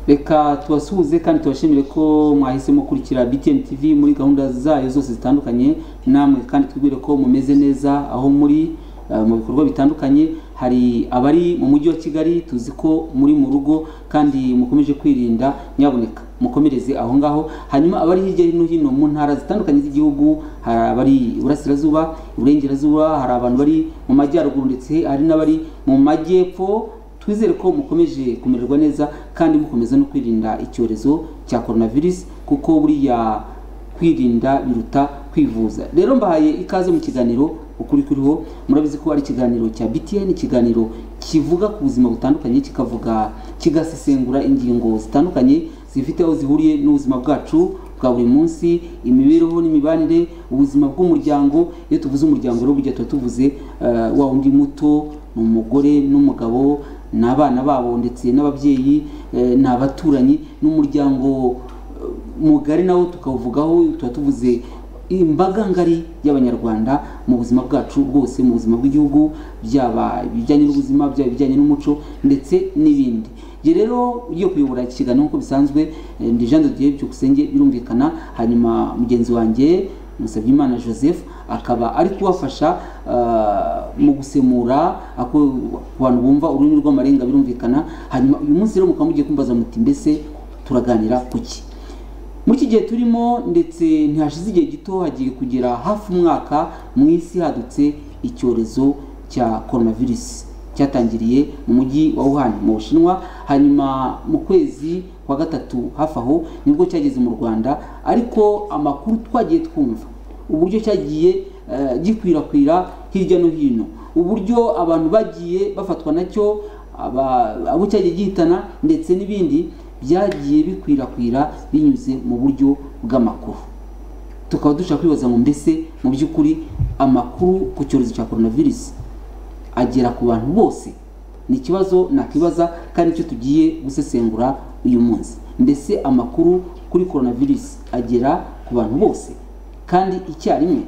reka tubasuhuze kandi tubashimire ko mwahise mukurikira BTN TV muri gahunda zayo zose zitandukanye namwe kandi twibwire ko mumeze neza aho muri eh, mu bikorwa bitandukanye hari abari mu mujyi wa Kigali tuzi ko muri mu rugo kandi mukomeje kwirinda nyaboneka mukomereze aho ngaho hanyuma abari hirya no hino mu ntara zitandukanye z'igihugu hari abari iburasirazuba iburengerazuba hari abantu bari mu majyaruguru ndetse hari n'abari mu majyepfo twizere ko mukomeje kumererwa neza kandi mukomeza no kwirinda icyorezo cya coronavirus kuko buriya kwirinda biruta kwivuza rero mbahaye ikaze mu kiganiro ukuri kuriho murabizi ko ari ikiganiro cya BTN ikiganiro kivuga ku buzima butandukanye kikavuga kigasesengura ingingo zitandukanye zifite aho zihuriye n'ubuzima bwacu bwa buri munsi imibereho n'imibanire ubuzima bw'umuryango iyo tuvuze umuryango rero burya tuba tuvuze eh, wa wundi muto ni umugore n'umugabo ni abana babo ndetse n'ababyeyi eh, ni abaturanyi n'umuryango eh, mugari nawo tukawuvugaho tuba tuvuze imbaga ngari y'abanyarwanda mu buzima bwacu bwose mu buzima bw'igihugu byaba ibijyanye n'ubuzima byaba ibijyanye n'umuco ndetse n'ibindi njye rero ugiye kuyobora iki kiganiro nk'uko bisanzwe eh, ndi Jean de Dieu Byukusenge birumvikana hanyuma mugenzi wanjye Musabyimana Joseph akaba ari kubafasha ah, mu gusemura ako- ku bantu bumva ururimi rw'amarenga birumvikana hanyuma uyu munsi rero mukaba mugiye kumbaza muti mbese turaganira ku ki muri iki gihe turimo ndetse ntihashize igihe gito hagiye kugera hafi umwaka mu isi hadutse icyorezo cya coronavirus cyatangiriye mu mujyi wa Wuhan mu Bushinwa hanyuma mu kwezi kwa gatatu hafi aho nibwo cyageze mu Rwanda ariko amakuru twagiye twumva uburyo cyagiye eh, gikwirakwira hirya no hino uburyo abantu bagiye bafatwa nacyo aba- abo cyagiye gihitana ndetse n'ibindi byagiye bikwirakwira binyuze mu buryo bw'amakuru tukaba dushaka kwibaza ngo mbese mu by'ukuri amakuru ku cyorezo cya coronavirus agera ku bantu bose ni ikibazo nakwibaza kandi icyo tugiye gusesengura uyu munsi mbese amakuru kuri coronavirus agera ku bantu bose kandi icyarimwe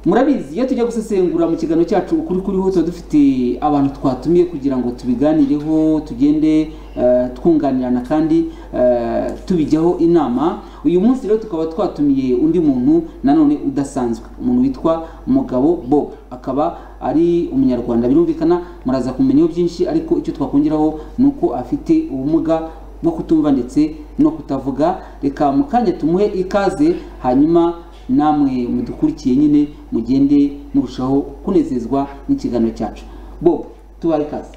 murabizi iyo tujya gusesengura mu kiganiro cyacu ukuri kuriho tuba dufite abantu twatumiye kugira ngo tubiganireho tugende eh, twunganirana kandi eh, tubijyaho inama uyu munsi rero tukaba twatumiye undi muntu nanone udasanzwe umuntu witwa mugabo bob akaba ari umunyarwanda birumvikana muraza kumenyaho byinshi ariko icyo twakongeraho ni uko afite ubumuga bwo kutumva ndetse no kutavuga reka mu kanya tumuhe ikaze hanyuma namwe mudukurikiye nyine mugende murushaho kunezezwa n'ikiganiro cyacu bo tubaye ikaze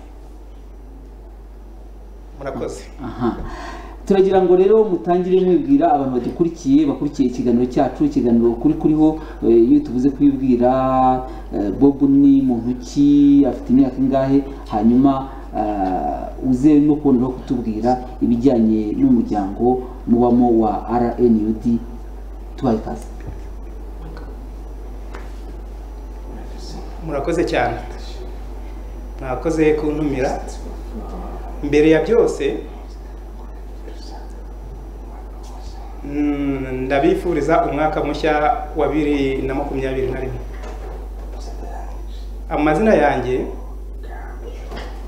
murakoze aha turagira ngo rero mutangire mwibwira abantu badukurikiye bakurikiye ikiganiro cyacu ikiganiro kuri kuriho eh, iyo tuvuze kubibwira eh, bob ni muntu ki afite imyaka ingahe hanyuma eh, uze no kuboneraho kutubwira ibijyanye n'umuryango mubamo wa rnud tubaye ikaze murakoze cyane mwakoze kuntumira mbere ya byose mm, ndabifuriza umwaka mushya wa bibiri na makumyabiri na rimwe amazina yanjye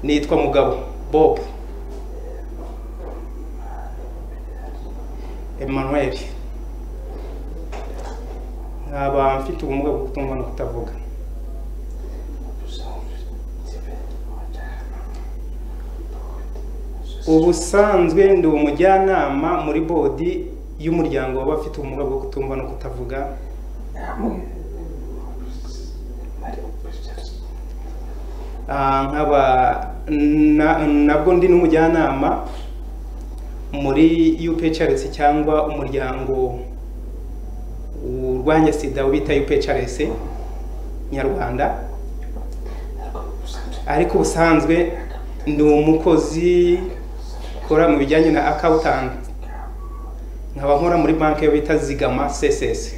nitwa mugabo bob emmanuel nkaba mfite ubumuga bwo kutumva no kutavuga ubusanzwe ndi umujyanama muri bodi y'umuryango w'abafite ubumuga bwo kutumva no kutavuga Ah, nkaba na- nabwo ndi n'umujyanama muri UPHRS cyangwa umuryango urwanya sida wita UPHRS nyarwanda ariko ubusanzwe ndi umukozi ukora mu bijyanye na accountant nkaba nkora muri banki yo bita zigama css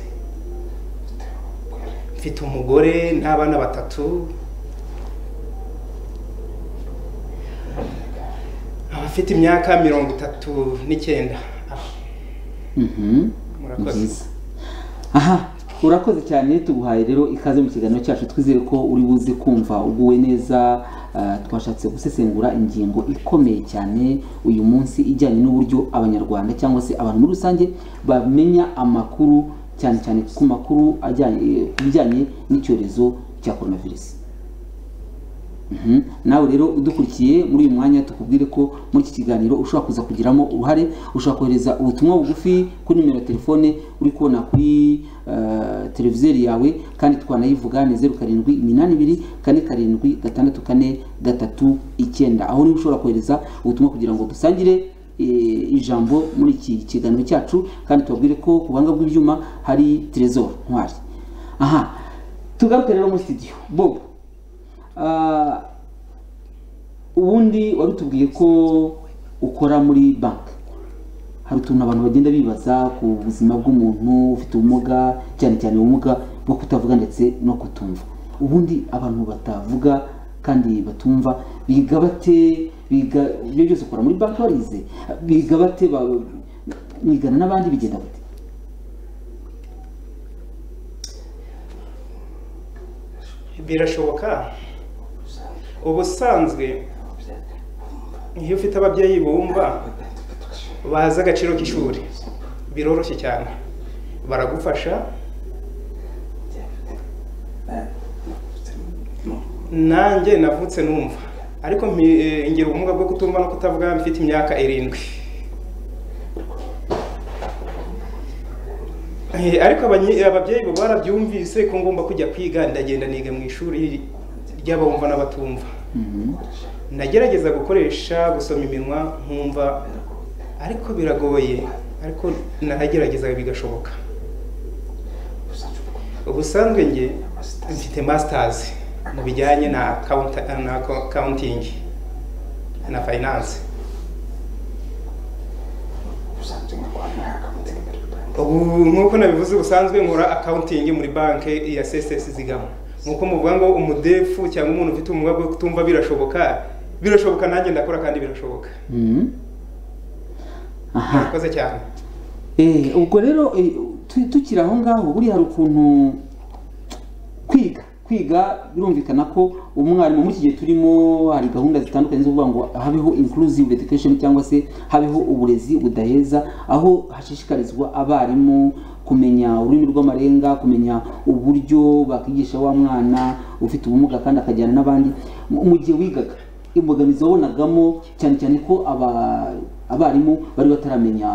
mfite umugore n'abana batatu abafite imyaka mirongo itatu n'icyenda Mhm. murakoze Nziza. aha urakoze cyane tuguhaye rero ikaze mu kiganiro cyacu twizere ko uri buze kumva uguwe neza ah, twashatse gusesengura ingingo ikomeye cyane uyu munsi ijyanye n'uburyo abanyarwanda cyangwa se abantu muri rusange bamenya amakuru cyane cyane ku makuru ajyanye ku bijyanye n'icyorezo cya coronavirus Mhm. nawe rero udukurikiye muri uyu mwanya tukubwire ko muri iki kiganiro ushobora kuza kugiramo uruhare ushobora kohereza ubutumwa bugufi kuri nimero ya telefone uri kubona kuri eh, televizeri yawe kandi twanayivuga ni zeru karindwi iminani ibiri kane karindwi gatandatu kane gatatu icyenda aho niho ushobora kohereza ubutumwa kugira ngo dusangire eh, ijambo muri iki kiganiro cyacu kandi tubabwire ko ku buhanga bw'ibyuma hari trezor ntwari aha tugaruke rero muri studio bobo Ah, ubundi wari utubwiye ko ukora muri banki hari utuntu abantu bagenda bibaza ku buzima bw'umuntu ufite ubumuga cyane cyane ubumuga bwo kutavuga ndetse no kutumva ubundi abantu batavuga kandi batumva biga bate biga ibyo byose ukora muri banki warize biga bate ba- mwigana n'abandi bigenda bate birashoboka ubusanzwe iyo ufite ababyeyi bumva bazi agaciro k'ishuri biroroshye cyane baragufasha nanjye navutse numva ariko mpi- eh, ngira ubumuga bwo kutumva no kutavuga mfite imyaka irindwi Eh, ariko abanyi- ababyeyi bo barabyumvise ko ngomba kujya kwiga ndagenda niga mu ishuri ry'abumva n'abatumva ndagerageza gukoresha gusoma iminwa nkumva ariko biragoye ariko naragerageza bigashoboka ubusanzwe nge mfite masters mu bijyanye na account- na accounting na finance ubu nk'uko nabivuze ubusanzwe nkora accounting muri banki ya CSS zigama nk'uko muvuga ngo umudefu cyangwa umuntu ufite ubumuga bwo kutumva birashoboka birashoboka nanjye ndakora kandi birashoboka Mhm. aha murakoze cyane Eh, ubwo rero eh, tu- tukiri aho ngaho buriya hari ukuntu kwiga kwiga birumvikana ko umwarimu muri iki gihe turimo hari gahunda zitandukanye zo kuvuga ngo habeho inclusive education cyangwa se habeho uburezi budaheza aho hashishikarizwa abarimu kumenya ururimi rw'amarenga kumenya uburyo bakwigisha wa mwana ufite ubumuga kandi akajyana n'abandi Mu- mu gihe wigaga imbogamizi wabonagamo cyane cyane ko aba- abarimu bari bataramenya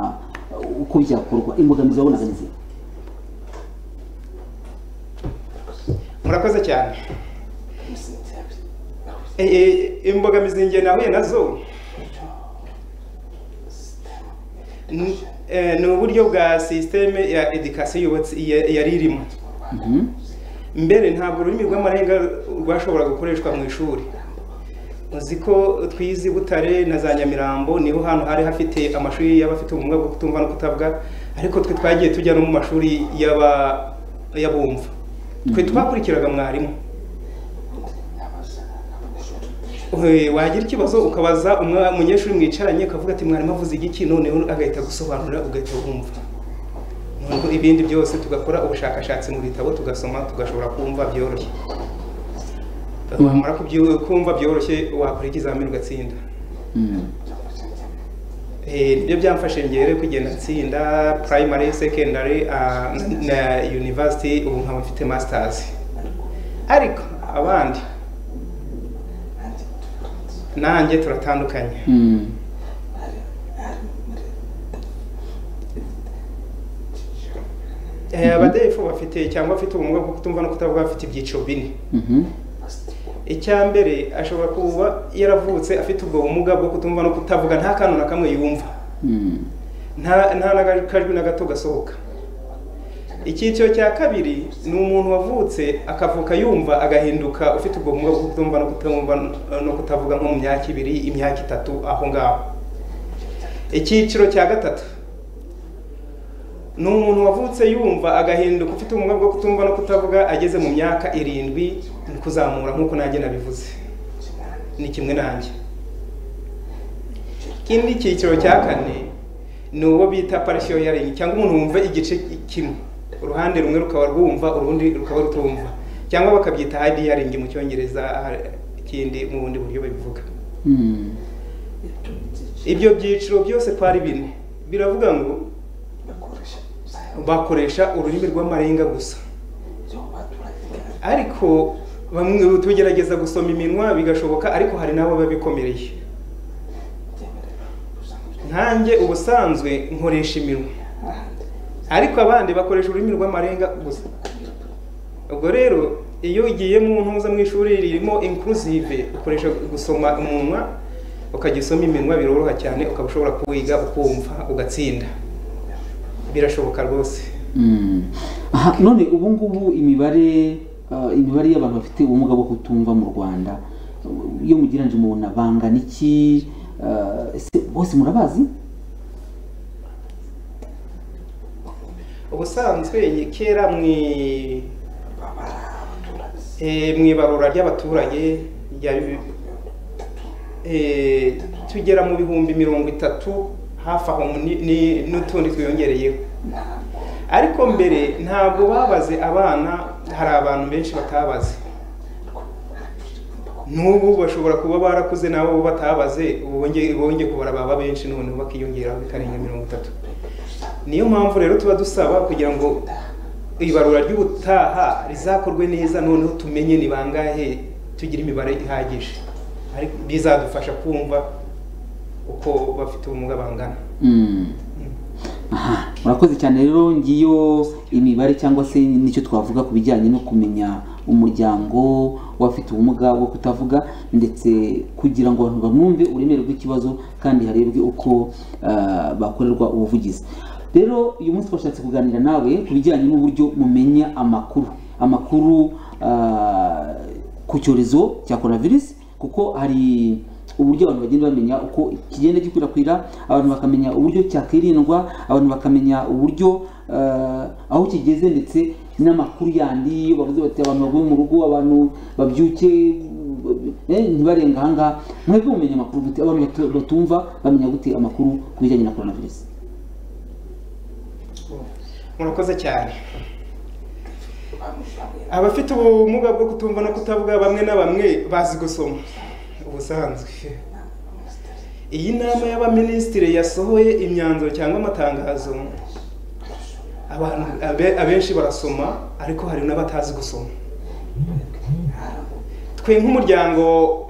uko byakorwa imbogamizi wabonaga ni zihe murakoze cyane Eh, eh, imbogamizi nge nahuye nazo ni eh, ni uburyo bwa sisiteme ya edikasiyo yubatse ya- yari irimo Mhm. mbere ntabwo ururimi rw'amarenga rwashoboraga gukoreshwa mu ishuri uzi ko twize i butare na za nyamirambo niho hantu hari hafite amashuri y'abafite ubumuga bwo kutumva no kutavuga ariko twe twagiye tujya no mu mashuri y'aba- y'abumva twe twakurikiraga mwarimu Eh, wagira ikibazo ukabaza umwa- umunyeshuri mwicaranye ukavuga ati mwarimu avuze igiki noneho agahita gusobanura ugahita wumva Noneho ibindi byose tugakora ubushakashatsi mu bitabo tugasoma tugashobora kumva byoroshye wamara kubyi- kumva byoroshye wakora ikizamini ugatsinda Mm. Eh, nibyo byamfashe ngere kugenda nsinda primary secondary ah, na university ubu nkaba mfite masters ariko abandi nanjye turatandukanye Mm. Eh, abadefu bafite cyangwa afite ubumuga bwo kutumva no kutavuga bafite ibyiciro bine Mhm. icya mbere ashobora kuba yaravutse afite ubwo bumuga bwo kutumva no kutavuga nta kantu na kamwe yumva Mm. nta nta n'akajwi na gato gasohoka icyiciro cya kabiri ni umuntu wavutse akavuka yumva agahinduka ufite ubwo bumuga bwo kutumva no kutumva no kutavuga nko mu myaka ibiri imyaka itatu aho ngaho icyiciro cya gatatu ni umuntu wavutse yumva agahinduka ufite ubumuga bwo kutumva no kutavuga ageze mu myaka irindwi ni kuzamura nk'uko nanjye nabivuze ni kimwe nanjye ikindi cyiciro cya kane ni uwo bita partial hearing cyangwa umuntu wumva igice kimwe uruhande rumwe rukaba rwumva urundi rukaba rutumva cyangwa bakabyita hadiyaringi mu cyongereza ikindi mu bundi buryo babivuga Mm. ibyo byiciro byose ko ari bine biravuga ngo bakoresha ururimi rw'amarenga gusa ariko bamwe tugerageza gusoma iminwa bigashoboka ariko hari n'abo biba bikomereye nkanjye ubusanzwe nkoresha iminwa ariko abandi bakoresha ururimi rw'amarenga gusa ubwo rero iyo ugiye mu ntuza mu ishuri ririmo inclusive ukoresha gusoma umunwa ukajya usoma iminwa biroroha cyane ukaba ushobora kuwiga ukumva ugatsinda birashoboka rwose Mm. Aha, none ubu ngubu imibare ah, imibare y'abantu bafite ubumuga bwo kutumva mu rwanda iyo mugereranyije mubona bangana iki Ah, ese bose murabazi ubusanzwe iyi kera mu i- eh, mu ibarura ry'abaturage rya bi- eh, tugera mu bihumbi mirongo itatu hafi aho ni- ni- n'utundi twiyongereyeho ariko mbere ntabwo babaze abana hari abantu benshi batabaze n'ubu bashobora kuba barakuze nabo bo batabaze bongeye bongeye kubara baba benshi noneho bakiyongeraho bikarenga mirongo itatu niyo mpamvu rero tuba dusaba kugira ngo ibarura ry'ubutaha rizakorwe neza noneho tumenye ni bangahe tugira imibare ihagije ariko bizadufasha kumva uko bafite ubumuga bangana Mm. Aha, murakoze cyane rero ngiyo imibare cyangwa se nicyo twavuga ku bijyanye no kumenya umuryango w'abafite ubumuga bwo kutavuga ndetse kugira ngo abantu banumve uburemere bw'ikibazo kandi harebwe uko ah, bakorerwa ubuvugizi rero uyu munsi twashatse kuganira nawe ku bijyanye n'uburyo mumenya amakuru amakuru ah, ku cyorezo cya coronavirus kuko hari uburyo abantu bagenda bamenya uko kigenda gikwirakwira abantu bakamenya uburyo cyakwirindwa abantu bakamenya uburyo eh, aho kigeze ndetse n'amakuru yandi iyo bavuze bati abantu bavuye mu rugo abantu babyuke eh, ntibarenga ahangaha mwebwe mumenya amakuru gute abantu batu- batumva bamenya gute amakuru ku bijyanye na coronavirus murakoze cyane abafite ubumuga bwo kutumva no kutavuga bamwe na bamwe bazi gusoma ubusanzwe iyi nama y'abaminisitiri yasohoye imyanzuro cyangwa amatangazo abantu abe- abenshi barasoma ariko hari n'abatazi gusoma twe nk'umuryango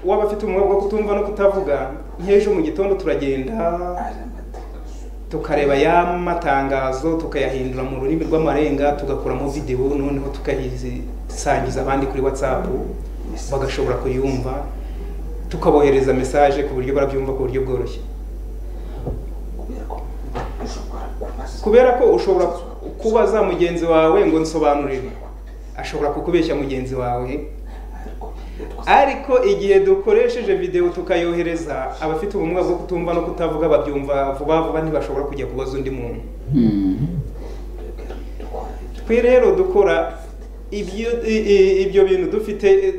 w'abafite ubumuga bwo kutumva no kutavuga nk'ejo mu gitondo turagenda tukareba ya matangazo tukayahindura mu rurimi rw'amarenga tugakuramo videwo noneho tukayisangiza abandi kuri whatsapp bagashobora kuyumva tukabohereza mesaje ku buryo barabyumva ku buryo bworoshye kubera ko ushobora kubaza mugenzi wawe ngo nsobanurire ashobora kukubeshya mugenzi wawe ariko igihe dukoresheje videwo tukayohereza abafite ubumuga bwo kutumva no kutavuga babyumva vuba vuba ntibashobora kujya kubaza undi muntu Mm. twe rero dukora ibyo i- i- ibyo bintu dufite eh,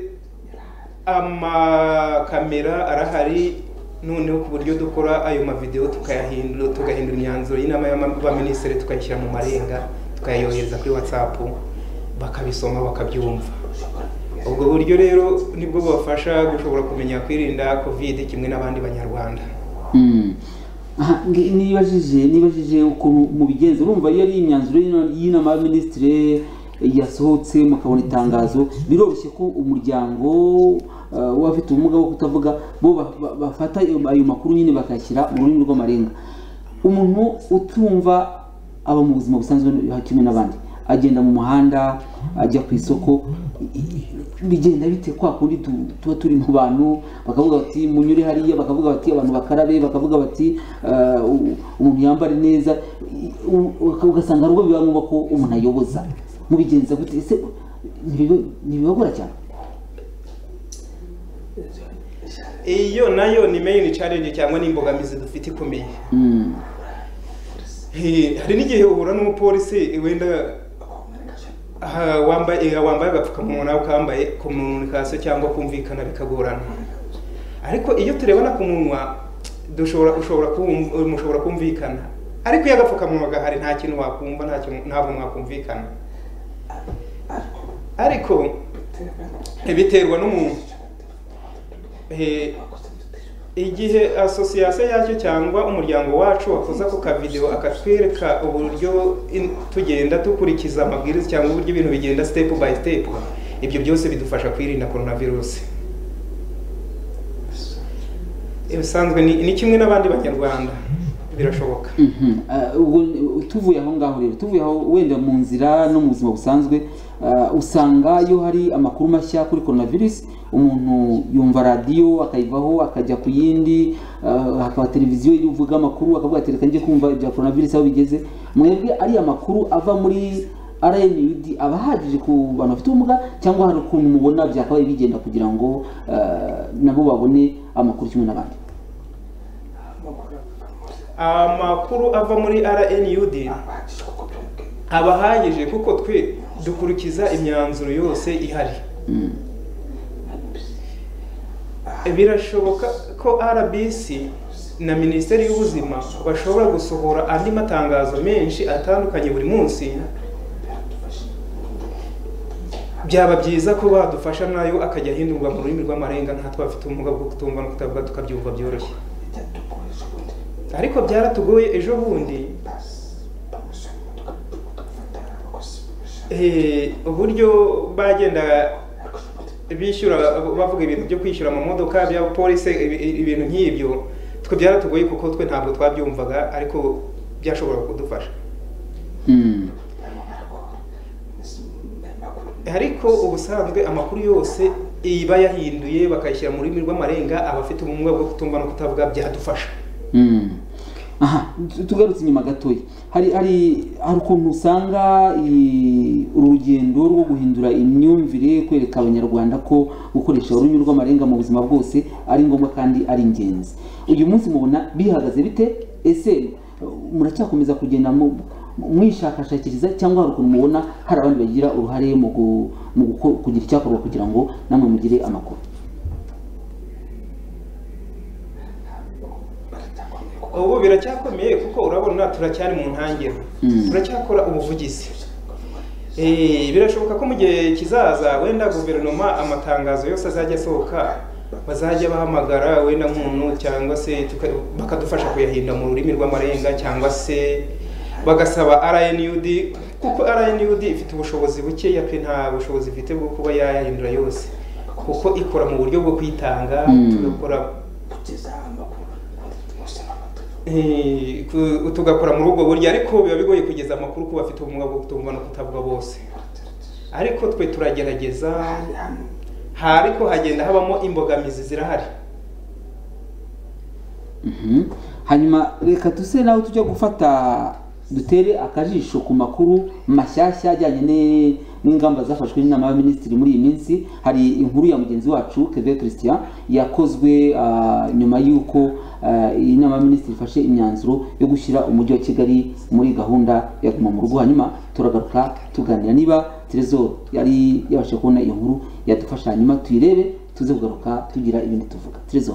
amakamera arahari noneho ku buryo dukora ayo mavidewo tukayahindura tugahindura imyanzuro y'inama y'abaminisitiri tukayishyira mu marenga tukayayohereza kuri whatsapp bakabisoma bakabyumva ubwo buryo rero nibwo bubafasha gushobora kumenya kwirinda covid kimwe n'abandi banyarwanda Mm. Aha, ngi- nibajije nibajije ukuntu mubigenza urumva iyo ari imyanzuro y'ina- y'inama y'abaminisitiri yasohotse mukabona itangazo biroroshye ko umuryango uh, w'abafite ubumuga bwo kutavuga bo ba- ba- bafata ayo ayo makuru nyine bakayashyira mu rurimi rw'amarenga umuntu utumva aba mu buzima busanzwe kimwe n'abandi agenda mu muhanda ajya ku isoko i- i- bigenda bite kwa kundi tu- tuba turi mu bantu bakavuga bati munyure hariya bakavuga bati abantu bakarabe bakavuga bati "Ah, u- umuntu yambare neza I- u- uka- ugasanga hari ubwo biba ngombwa ko umuntu ayoboza mubigenza gute ese ntibiba- ntibibagora cyane iyo nayo ni main challenge cyangwa ni imbogamizi dufite ikomeye Mm, Eh, hari n'igihe uhura n'umupolisi wenda aha, wambaye eh, wambaye agapfukamunwa nawe ukambaye komunikasiyo cyangwa kumvikana bikagorana ariko iyo turebana ku munwa dushobora ushobora kumv- eh, mushobora kumvikana ariko iyo agapfukamunwa gahari nta kintu wakumva nta kintu ntabwo mwakumvikana ariko biterwa n'umuntu Eh, igihe asosiyasiyo yacyo cyangwa umuryango wacu wakoze ako kavidewo akatwereka uburyo in- tugenda dukurikiza amabwiriza cyangwa uburyo ibintu bigenda step by step ibyo byose bidufasha kwirinda coronavirus ibisanzwe ni, ni kimwe n'abandi banyarwanda birashoboka Mhm. Ah, ubwo ni- tuvuye aho ngaho rero tuvuye aho wenda mu nzira no mu buzima busanzwe ah, usanga iyo hari amakuru mashya kuri coronavirus umuntu yumva radiyo akayivaho akajya ku yindi ah, hakaba televiziyo ivuga amakuru akavuga ati reka njye kumva ibya coronavirus aho bigeze mwebwe ari amakuru ava muri rnud aba ahagije ku bantu bafite ubumuga cyangwa hari ukuntu mubona byakabaye bigenda kugira ngo ah, nabo babone amakuru kimwe n'abandi amakuru ava muri rnud aba ahagije kuko twe dukurikiza imyanzuro yose ihari Mm. birashoboka ko rbc na minisiteri y'ubuzima bashobora gusohora andi matangazo menshi atandukanye buri munsi byaba byiza ko badufasha nayo akajya ahindurwa mu rurimi rw'amarenga ntatwe bafite ubumuga bwo kutumva no kutavuga tukabyumva byoroshye ariko byaratugoye ejo bundi Eh, uburyo bagenda bishyura bavuga ibintu byo kwishyura mu modoka bya polisi ibi- ibintu nk'ibyo twe byaratugoye kuko twe ntabwo twabyumvaga ariko byashoboraga kudufasha Mm. ariko ubusanzwe amakuru yose iba yahinduye bakayishyira mu rurimi rw'amarenga abafite ubumuga bwo kutumva no kutavuga byadufasha Mm. aha tu- tugarutse inyuma gatoya hari hari hari ukuntu usanga i- uru rugendo rwo guhindura imyumvire kwereka abanyarwanda ko gukoresha ururimi rw'amarenga mu buzima bwose ari ngombwa kandi ari ingenzi uyu munsi mubona bihagaze bite ese uh, muracyakomeza kugenda mu- mwishakashakiriza cyangwa hari ukuntu mubona hari abandi bagira uruhare mu gu- mu guko- kugira icyakorwa kugira ngo namwe mugire amakuru ubu biracyakomeye kuko urabona turacyari mu ntangiriro Mm. turacyakora ubuvugizi Eh, birashoboka ko mu gihe kizaza wenda guverinoma amatangazo yose azajya asohoka bazajya bahamagara wenda nk'umuntu cyangwa se tuka- bakadufasha kuyahinda mu rurimi rw'amarenga cyangwa se bagasaba rnud kuko rnud ifite ubushobozi bukeya pe nta bushobozi ifite bwo kuba yayahindura yose kuko ikora mu buryo bwo kwitanga Mm. tugakora Eh, ku- tugakora muri ubwo buryo ariko biba bigoye kugeza amakuru ku bafite ubumuga bwo kutumva no kutavuga bose ariko twe turagerageza ha ariko hagenda habamo imbogamizi zirahari Mhm. hanyuma reka duse naho tujya gufata dutere akajisho ku makuru mashyashya ajyanye ne- n'ingamba zafashwe n'inama y'abaminisitiri muri iyi minsi hari inkuru ya mugenzi wacu keve christian yakozwe ah, nyuma y'uko ah, iyi nama y'abaminisitiri ifashe imyanzuro yo gushyira umujyi wa kigali muri gahunda ya guma mu rugo hanyuma turagaruka tuganira niba terezo yari yabashije kubona iyo nkuru yadufasha hanyuma tuyirebe tuze kugaruka tugira ibindi tuvuga terezo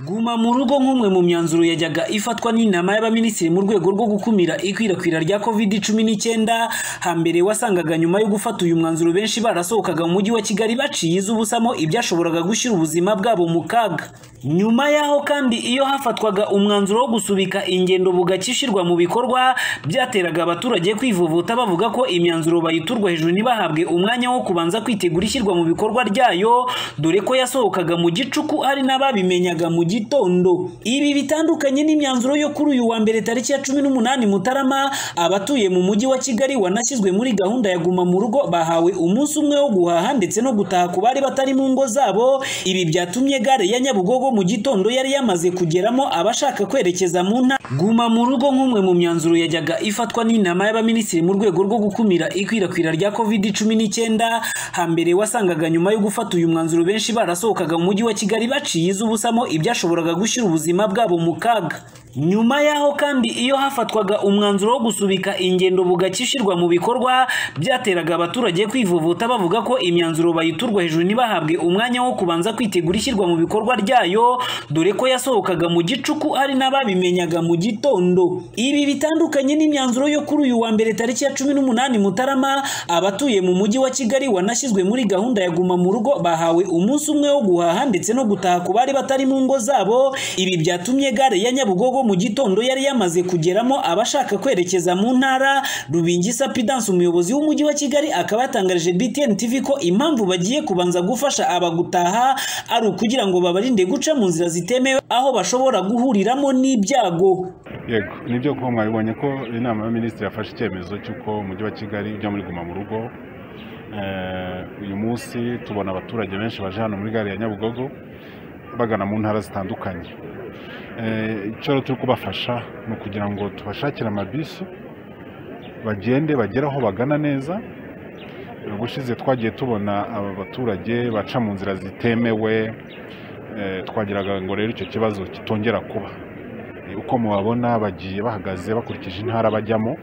Guma mu rugo nk'umwe mu myanzuro yajyaga ifatwa n'inama y'abaminisitiri mu rwego rwo gukumira ikwirakwira rya covid cumi n'icyenda hambere wasangaga nyuma yo gufata uyu mwanzuro benshi barasohokaga mu mujyi wa kigali baciye iz'ubusamo ibyashoboraga gushyira ubuzima bwabo mu kaga nyuma y'aho kandi iyo hafatwaga umwanzuro wo gusubika ingendo bugakishyirwa mu bikorwa byateraga abaturage kwivovota bavuga ko imyanzuro bayiturwa hejuru ntibahabwe umwanya wo kubanza kwitegura ishyirwa mu bikorwa ryayo dore ko yasohokaga mu gicuku hari n'ababimenyaga mu gitondo ibi bitandukanye n'imyanzuro yo kuri uyu wa mbere tariki ya cumi n'umunani mutarama abatuye mu mujyi wa kigali wanashyizwe muri gahunda ya guma mu rugo bahawe umunsi umwe wo guhaha ndetse no gutaha ku bari batari mu ngo zabo ibi byatumye gare ya nyabugogo mu gitondo yari yamaze kugeramo abashaka kwerekeza mu ntara guma mu rugo nk'umwe mu myanzuro yajyaga ifatwa n'inama y'abaminisitiri mu rwego rwo gukumira ikwirakwira rya covid cumi n'icyenda hambere wasangaga nyuma yo gufata uyu mwanzuro benshi barasohokaga mu mujyi wa kigali baciye iz'ubusamo ibyashoboraga gushyira ubuzima bwabo mu kaga nyuma y'aho kandi iyo hafatwaga umwanzuro wo gusubika ingendo bugacya ishyirwa mu bikorwa byateraga abaturage kwivuvuta bavuga ko imyanzuro bayiturwa hejuru ntibahabwe umwanya wo kubanza kwitegura ishyirwa mu bikorwa ryayo dore ko yasohokaga mu gicuku hari n'ababimenyaga mu gitondo ibi bitandukanye n'imyanzuro yo kuri uyu wa mbere tariki ya cumi n'umunani mutarama abatuye mu mujyi wa kigali wanashyizwe muri gahunda ya guma mu rugo bahawe umunsi umwe wo guhaha ndetse no gutaha ku bari batari mu ngo zabo ibi byatumye gare ya nyabugogo mu gitondo yari yamaze kugeramo abashaka kwerekeza mu ntara rubingisa pidanse umuyobozi w'umujyi wa kigali akaba yatangarije btn tv ko impamvu bagiye kubanza gufasha abagutaha ari ukugira ngo babarinde guca mu nzira zitemewe aho bashobora guhuriramo n'ibyago yego nibyo kuba mwabibonye ko inama ya minisitiri yafashe icyemezo cy'uko umujyi wa kigali ujya muri guma mu rugo uyu munsi tubona abaturage benshi baje hano muri gare ya nyabugogo bagana mu ntara zitandukanye icyo rero turi kubafasha ni ukugira ngo tubashakire amabisi bagende bagere aho bagana neza ubushize twagiye tubona aba baturage baca mu nzira zitemewe twagiraga ngo rero icyo kibazo kitongera kuba uko mubabona bagiye bahagaze bakurikije intara bajyamo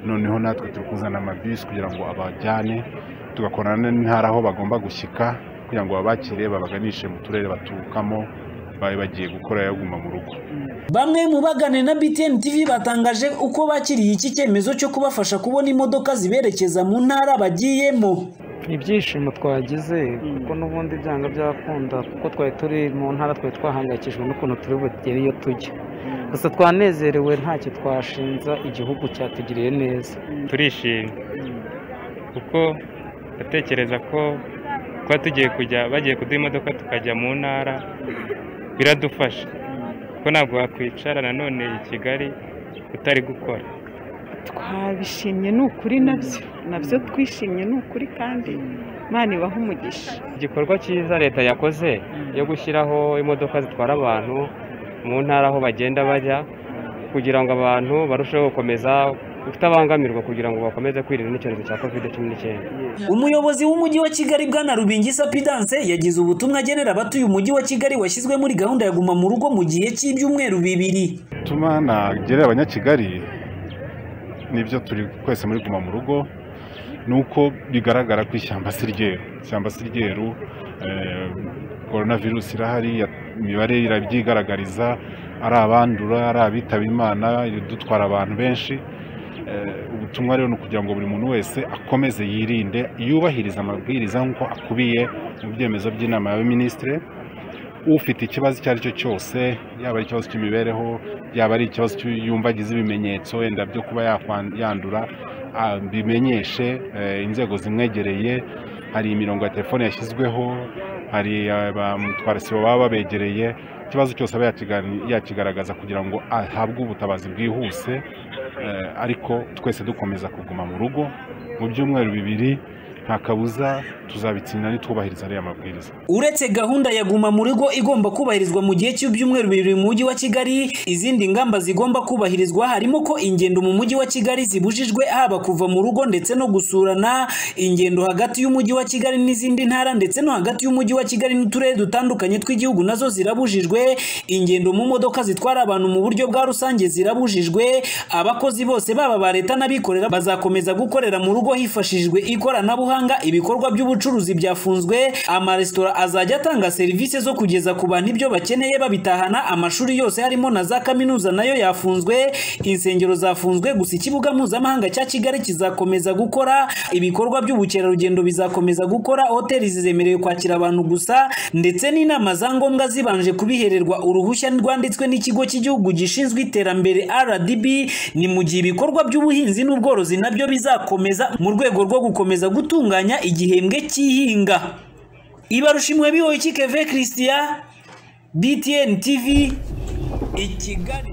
noneho natwe turi kuzana amabisi kugira ngo abajyane tugakorana n'intara aho bagomba gushyika kugira ngo babakire babaganishe mu turere baturukamo bari bagiye gukora yaguma mu rugo bamwe mu bagane na BTN TV batangaje uko bakiriye iki cyemezo cyo kubafasha kubona imodoka ziberekeza mu ntara bagiyemo ibyishimo twagize kuko n'ubundi byanga byakunda kuko twari turi mu ntara twari twahangayikishijwe n'ukuntu turi bugere iyo tujya gusa twanezerewe ntacyo twashinza igihugu cyatugiriye neza turishimye kuko ndatekereza ko kuba tugiye kujya bagiye kuduha imodoka tukajya mu ntara biradufasha kuko ntabwo wakwicara nanone i kigali utari gukora twabishimye ni ukuri nabyo nabyo twishimye ni ukuri kandi imana ibaha umugisha igikorwa cyiza leta yakoze yo gushyiraho imodoka zitwara abantu mu ntara aho bagenda bajya kugira ngo abantu barusheho gukomeza kutabangamirwa kugira ngo bakomeze kwirinda n'icyorezo cya covid cumi n'icyenda umuyobozi w'umujyi wa kigali bwana rubingisa pidanse yagize ubutumwa agenera abatuye umujyi wa kigali washyizwe muri gahunda ya guma mu rugo mu gihe cy'ibyumweru bibiri tuma nagerera abanyakigali nibyo turi twese muri guma mu rugo ni uko bigaragara ko ishyamba si ryeru ishyamba si ryeru korona virusi irahari imibare irabyigaragariza ari abandura ari abitaba imana dutwara abantu benshi ubutumwa rero ni ukugira ngo buri muntu wese akomeze yirinde yubahiriza amabwiriza nk'uko akubiye mu byemezo by'inama y'abaminisitiri ufite ikibazo icyo ari cyo cyose yaba ari ikibazo cy'imibereho yaba ari ikibazo yumva agize ibimenyetso wenda byo kuba yandura bimenyeshe inzego zimwegereye hari imirongo ya telefone yashyizweho hari abamutwara sibo baba babegereye ikibazo cyose aba yakigaragaza kugira ngo ahabwe ubutabazi bwihuse ariko twese dukomeza kuguma mu rugo mu byumweru bibiri nta kabuza tuzabitsinda nitwubahiriza ariya mabwiriza uretse gahunda ya guma mu rugo igomba kubahirizwa mu gihe cy'ibyumweru bibiri mu mujyi wa kigali izindi ngamba zigomba kubahirizwa harimo ko ingendo mu mujyi wa kigali zibujijwe haba kuva mu rugo ndetse no gusurana ingendo hagati y'umujyi wa kigali n'izindi ntara ndetse no hagati y'umujyi wa kigali n'uturere dutandukanye tw'igihugu nazo zirabujijwe ingendo mu modoka zitwara abantu mu buryo bwa rusange zirabujijwe abakozi bose baba ba leta n'abikorera bazakomeza gukorera mu rugo hifashishijwe ikoranabuhanga ibikorwa by'ubucuruzi byafunzwe amaresitora azajya atanga serivisi zo kugeza ku bantu ibyo bakeneye babitahana amashuri yose harimo na za kaminuza nayo yafunzwe insengero zafunzwe gusa ikibuga mpuzamahanga cya kigali kizakomeza gukora ibikorwa by'ubukerarugendo bizakomeza gukora hoteli zizemerewe kwakira abantu gusa ndetse n'inama za ngombwa zibanje kubihererwa uruhushya rwanditswe n'ikigo cy'igihugu gishinzwe iterambere rdb ni mu gihe ibikorwa by'ubuhinzi n'ubworozi nabyo bizakomeza mu rwego rwo gukomeza gutunga gutunganya igihembwe cy'ihinga ibarushimwe bihoye ikikeve christian btn tv ikigali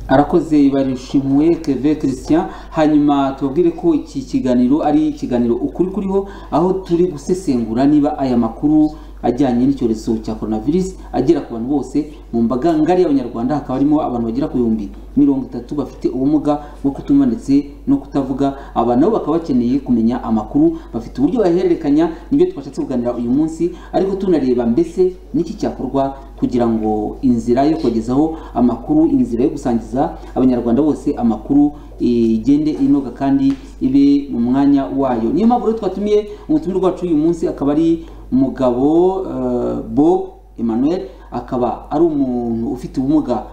arakoze ibarushimwe keve christian hanyuma tubabwire ko iki kiganiro ari ikiganiro ukuri kuriho aho turi gusesengura niba aya makuru ajyanye n'icyorezo cya coronavirus agera ku bantu bose mu mbaga ngari y'abanyarwanda hakaba harimo abantu bagera ku bihumbi mirongo itatu bafite ubumuga bwo kutumva ndetse no kutavuga aba nabo bakaba bakeneye kumenya amakuru bafite uburyo bahererekanya nibyo twashatse kuganira uyu munsi ariko tunareba mbese n'iki cyakorwa kugira ngo inzira yo kubagezaho amakuru inzira yo gusangiza abanyarwanda bose amakuru igende inoga kandi ibe mu mwanya wayo niyo mpamvu rero twatumiye umutumire wacu uyu munsi akaba ari umugabo eh, bob emmanuel akaba ari umuntu ufite ubumuga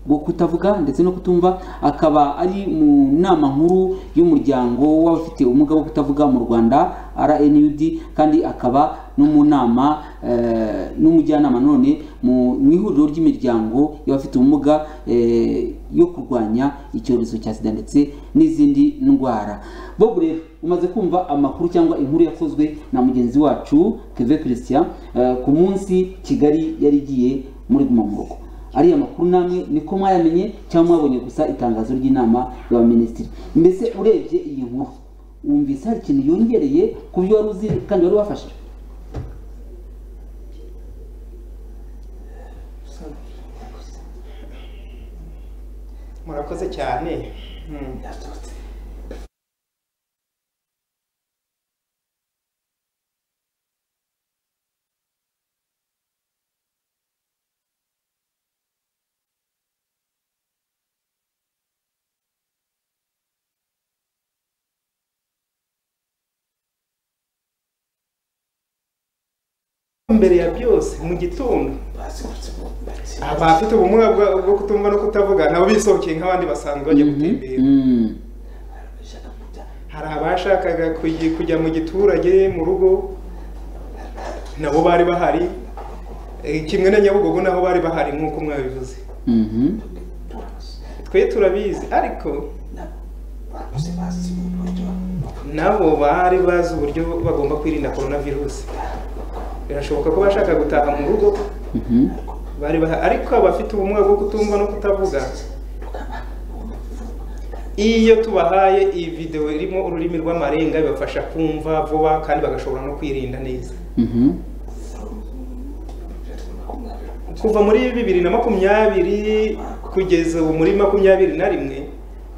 bwo kutavuga ndetse no kutumva akaba ari mu nama nkuru y'umuryango w'abafite ubumuga bwo kutavuga mu rwanda rnud kandi akaba no mu nama eh, n'umujyanama none mu mu ihuriro ry'imiryango y'abafite ubumuga eh, yo kurwanya icyorezo cya sida ndetse n'izindi ndwara bob rero umaze kumva amakuru cyangwa inkuru yakozwe na mugenzi wacu keve christian eh, ku munsi kigali yari igiye muri guma mu rugo ariya makuru namwe niko mwayamenye cyangwa mwabonye gusa itangazo ry'inama y'abaminisitiri mbese urebye iyi nkuru wumvise hari ikintu yongereye ku byo wari uzi kandi wari wafashe murakoze cyane Mm. mbere ya byose mu gitondo abafite ubumuga bwa- bwo kutumva no kutavuga nabo bisohokeye nk'abandi basanzwe bajya gutembera Mm. hari abashakaga kugi- kujya mu giturage mu rugo nabo bari bahari Eh, kimwe na nyabugogo nabo bari bahari nk'uko mwabivuze Mhm. twe turabizi ariko nabo bari bazi uburyo bagomba kwirinda korona virusi birashoboka ko bashaka gutaha mu rugo Mhm. bari baha- ariko abafite ubumuga bwo kutumva no kutavuga iyo tubahaye iyi videwo irimo ururimi rw'amarenga bibafasha kumva vuba kandi bagashobora no kwirinda neza Mhm. kuva muri bibiri na makumyabiri kugeza ubu muri makumyabiri na rimwe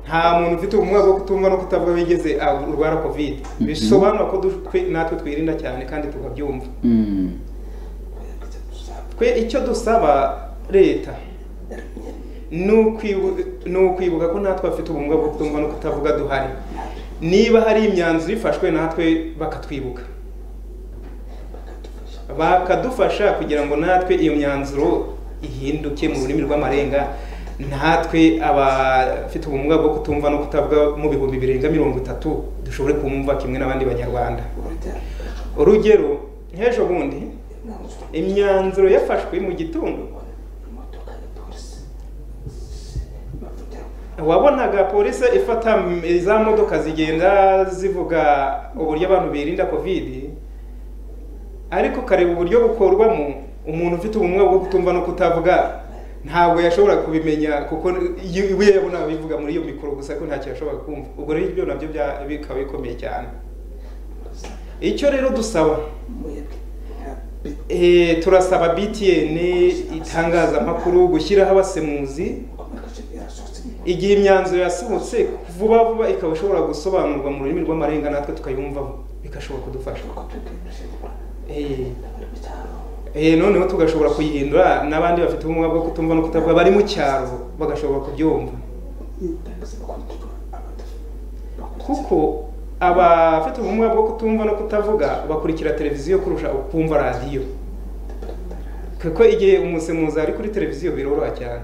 nta muntu ufite ubumuga bwo kutumva no kutavuga bigeze arwara kovide bisobanura ko du- twe- natwe twirinda cyane kandi tukabyumva Mm. twe icyo dusaba leta ni ukwibu- ni ukwibuka ko natwe abafite ubumuga bwo kutumva no kutavuga duhari niba hari imyanzuro ifashwe natwe bakatwibuka bakadufasha kugira ngo natwe iyo myanzuro ihinduke mu rurimi rw'amarenga natwe abafite ubumuga bwo kutumva no kutavuga mu bihumbi birenga mirongo itatu dushobore kumva kimwe n'abandi banyarwanda urugero nk'ejo bundi imyanzuro yafashwe mu gitondo wabonaga polisi ifata m- za modoka zigenda zivuga uburyo abantu birinda kovidi ariko ukareba uburyo bukorwamo umuntu ufite ubumuga bwo kutumva no kutavuga ntabwo yashobora kubimenya kuko y- we yabonaga bivuga muri iyo mikoro gusa ko ntacyo yashoboraga kumva ubwo rero ibyo nabyo bya- bikaba bikomeye cyane icyo rero dusaba Eh, turasaba btn itangazamakuru gushyiraho abasemuzi igihe imyanzuro yasohotse vuba vuba ikaba ishobora gusobanurwa mu rurimi rw'amarenga natwe tukayumva bigashobora kudufasha Eh, eh, noneho tugashobora kuyihindura n'abandi bafite ubumuga bwo kutumva no kutavuga bari mu cyaro bagashobora kubyumva kuko abafite ubumuga bwo kutumva no kutavuga bakurikira televiziyo kurusha ukumva radiyo kuko igihe umusemuzi ari kuri televiziyo biroroha cyane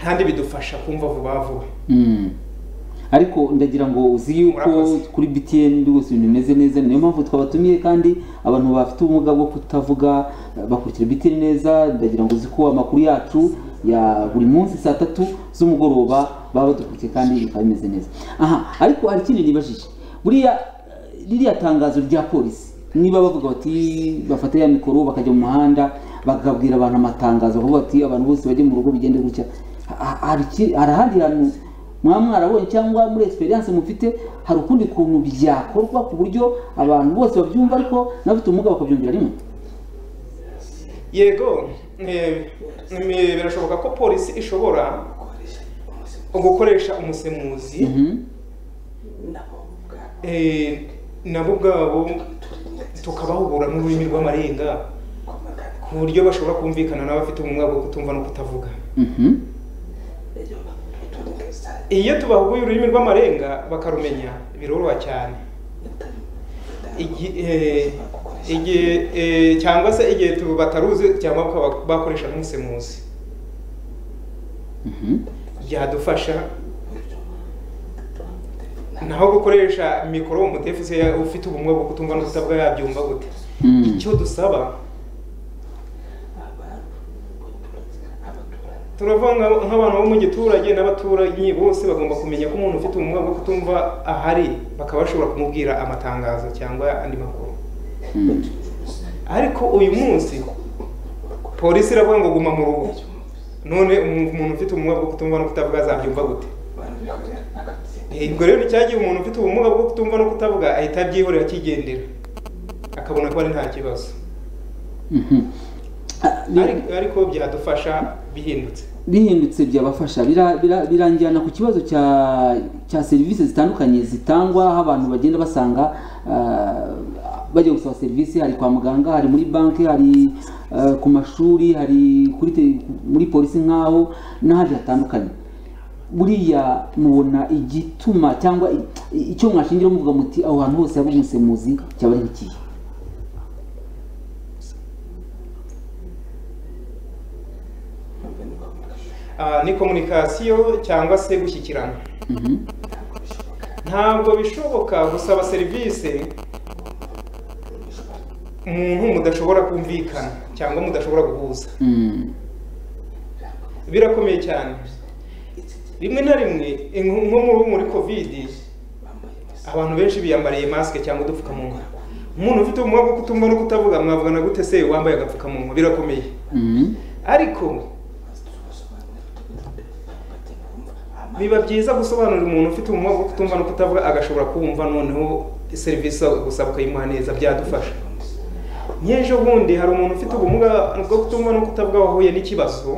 kandi bidufasha kumva vuba vuba Mm. ariko ndagira ngo uzi yuko Murakoze. kuri btn rwose ibintu bimeze neza niyo mpamvu twabatumiye kandi abantu bafite ubumuga bwo kutavuga eh, bakurikira btn neza ndagira ngo uzi ko amakuru yacu ya buri munsi saa tatu z'umugoroba baba badukurikiye kandi bikaba bimeze neza aha ariko hari ikindi nibajije buriya eh, ririya tangazo rya polisi niba bavuga bati bafata ya mikoro bakajya mu muhanda bakabwira abantu amatangazo bavuga bati abantu bose bajye mu rugo bigende gutya ha- hari iki- hari ahandi hantu mwaba mwarabonye cyangwa muri experience mufite hari ukundi kuntu byakorwa ku buryo abantu bose babyumva ariko n'abafite ubumuga bakabyumvira rimwe yego eh, eh, birashoboka ko polisi ishobora gukoresha umusemuzi Mhm. eh, nabo ubwabo tukabahugura n'ururimi rw'amarenga ku buryo bashobora kumvikana n'abafite ubumuga bwo kutumva no kutavuga Mhm. iyo tubahuguye ururimi rw'amarenga bakarumenya biroroha cyane Igi- eh, igihe eh, cyangwa se igihe tu- bataruzi cyangwa bakaba bakoresha nk'isemuzi Mhm. byadufasha naho gukoresha mikoro umudefu se ufite ubumuga bwo kutumva no kutabwa yabyumva gute Mm. icyo dusaba turavuga nka- nk'abantu bo mu giturage n'abaturanyi bose bagomba kumenya ko umuntu ufite ubumuga bwo kutumva ahari bakaba bashobora kumubwira amatangazo cyangwa andi makuru Mm. ariko uyu munsi polisi iravuga ngo guma mu rugo none umu- umuntu ufite ubumuga bwo kutumva no kutavuga azabyumva gute Eh, ubwo rero nicyagiye umuntu ufite ubumuga bwo kutumva no kutavuga ahita abyihorera akigendera akabona ko ari nta kibazo Mhm. Ah, bi- Ari- ariko byadufasha bihindutse bihindutse byabafasha bira- bira- biranjyana ku kibazo cya cya serivisi zitandukanye zitangwa aho abantu bagenda basanga ah, bajya gusaba serivisi hari kwa muganga hari muri banki hari ah, ku mashuri hari kuri te- muri polisi nk'aho n'ahandi hatandukanye buriya mubona igituma cyangwa i- i- icyo mwashingiraho muvuga muti aho hantu hose haba umusemuzi cyaba ari nk'ikihe Ah, ni komunikasiyo cyangwa se gushyikirana ntabwo bishoboka gusaba serivisi umuntu mudashobora kumvikana cyangwa mudashobora guhuza Mm, birakomeye cyane rimwe na rimwe eh, nko nko muri muri kovidi abantu benshi biyambariye masike cyangwa udupfukamunwa umuntu ufite ubumuga bwo kutumva no kutavuga mwavugana gute se wambaye agapfukamunwa birakomeye mm, ariko biba byiza gusobanurira umuntu ufite ubumuga bwo kutumva no kutavuga agashobora kumva noneho serivisi gusaba ukayimuha neza byadufasha nk'ejo bundi hari umuntu ufite ubumuga bwo kutumva no kutavuga wahuye n'ikibazo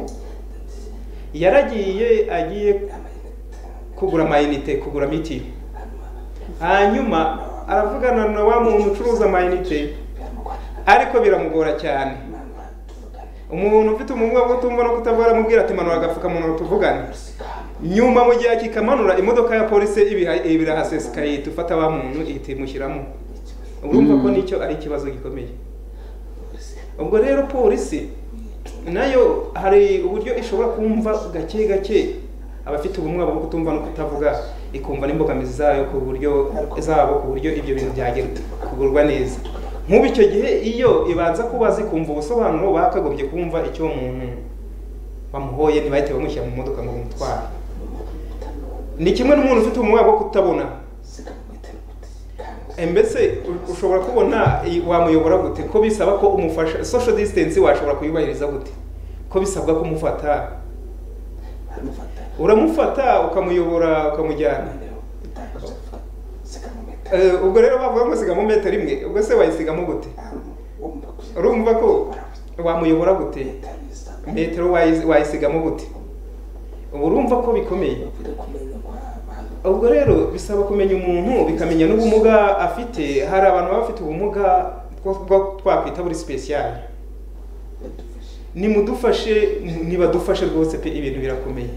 yaragiye agiye kugura amayinite kugura mitiyu hanyuma aravugana na wa muntu ucuruza amayinite ariko biramugora cyane umuntu ufite ubumuga bwo kutumva no kutavuga aramubwira ati manura agapfukamunwa tuvugane nyuma mu gihe akikamanura imodoka ya polisi ibiha- ibirahasesekaye ihita ifata wa muntu ihita imushyiramo urumva ko nicyo ari ikibazo gikomeye ubwo rero polisi nayo hari uburyo ishobora kumva gake gake abafite ubumuga bwo kutumva no kutavuga ikumva n'imbogamizi zayo ku buryo zabo ku buryo ibyo bintu byagenda kugurwa neza nk'ubu icyo gihe iyo ibanza kubaza ikumva ubusobanuro bakagombye kumva icyo muntu bamuhoye ntibahite bamushyira mu modoka ngo bamutware ni kimwe n'umuntu ufite ubumuga bwo kutabona Eh, mbese u- ushobora kubona i- wamuyobora gute ko bisaba ko umufasha social distance washobora kuyubahiriza gute ko bisabwa ko umufata uramufata ukamuyobora ukamujyana Eh, ubwo rero bavuga ngo sigamo metero imwe ubwo se wayisigamo gute urumva ko wamuyobora gute metero wayi- wayisigamo gute ubu urumva ko bikomeye ubwo rero bisaba kumenya umuntu bikamenya n'ubumuga afite hari abantu baba bafite ubumuga bwo bwo- twakwita buri sipesiyali nimudufashe n- nibadufashe rwose pe ibintu birakomeye